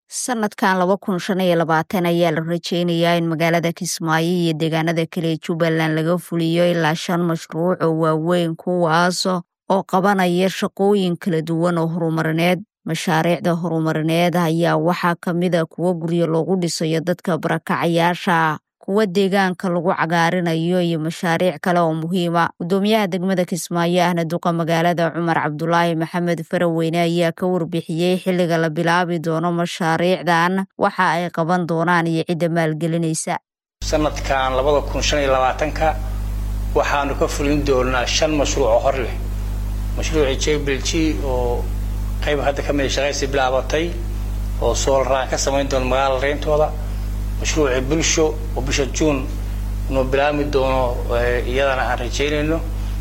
sanadkan laba kun shan iyo labaatan ayaa la rajeynayaa in magaalada kismaayo iyo deegaanada kale ee jubbaland laga fuliyo ilaa shan mashruuc oo waaweyn kuwaas oo qabanaya shaqooyin kala duwan oo horumarineed mashaariicda horumarineed ayaa waxaa kamida kuwo guryo loogu dhisayo dadka barakacayaasha kuwa deegaanka lagu cagaarinayo iyo mashaariic kale oo muhiima gudoomiyaha degmada kismaayo ahna duqa magaalada cumar cabdulaahi maxamed faraweyne ayaa ka warbixiyey xilliga la bilaabi doono mashaariicdan waxa ay qaban doonaan iyo cidda maalgelinaysa sanadkan labada kun shan iyo labaatanka waxaanu ka fulin doonaa shan mashruuc oo hor leh mashruucii jbl g oo qayb hadda ka mida shaqaysi bilaabatay oo soolaraan ka samayn doona magaalada reyntooda mashruucii bulsho oo bisha juun inuu bilaabmi doono iyadana aan rajeynayno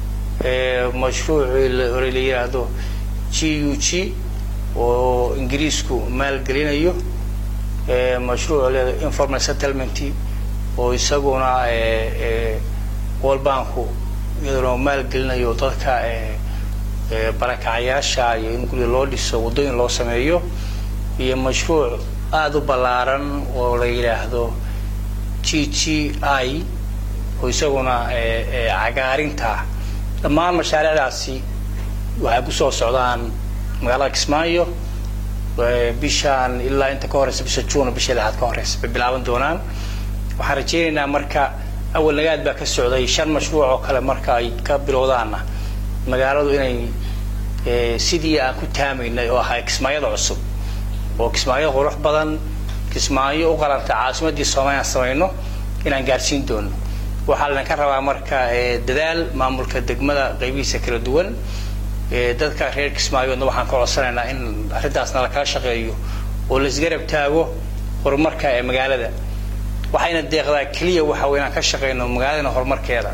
mashruucii hore la yidhaahdo g u g oo ingiriisku maalgelinayo mashruuc leeda informal settlement oo isaguna world banku iyaduna maalgelinayo dadka barakacayaasha iyo in guriga loo dhiso waddooyin loo sameeyo iyo mashruuc aada u ballaaran oo la yidhaahdo g g i oo isaguna cagaarinta dhammaan mashaariicdaasi waxay kusoo socdaan magaalada kismaayo bishaan ilaa inta ka horeysa bisha juun bisha lixaad ka horeysa bay bilaaban doonaan waxaan rajeynaynaa marka awal nagaad baa ka socday shan mashruuc oo kale marka ay ka bilowdaanna magaaladu inay sidii aan ku taamaynay oo ahay kismaayada cusub oo kismaayo qurux badan kismaayo u qaranta caasimadii soomaliya aan samayno inaan gaarsiin doono waxaa laydinka rabaa marka dadaal maamulka degmada qaybihiisa kala duwan dadka reer kismaayoodna waxaan ka codsanaynaa in arrintaasna lakala shaqeeyo oo laisgarab taago horumarka ee magaalada waxayna deeqdaa keliya waxa wey inaan ka shaqeyno magaaladana horumarkeeda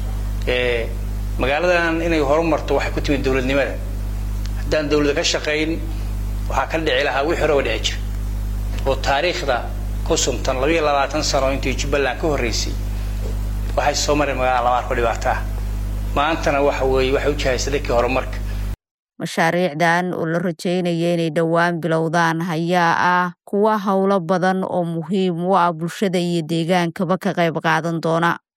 magaaladan inay horumarto waxay ku timid dowladnimada haddaan dawlada ka shaqayn waxaa ka dhici lahaa wixii hore oo dhici jira oo taariikhda ku suntan labayo labaatan sano intii jubbaland ka horreysay waxay soo mareen magaalada lama arko dhibaato ah maantana waxa weeye waxay u jahaysa dhankii horumarka mashaariicdan oo la rajeynaya inay dhowaan bilowdaan ayaa ah kuwa howlo badan oo muhiim u ah bulshada iyo deegaankaba ka qayb qaadan doona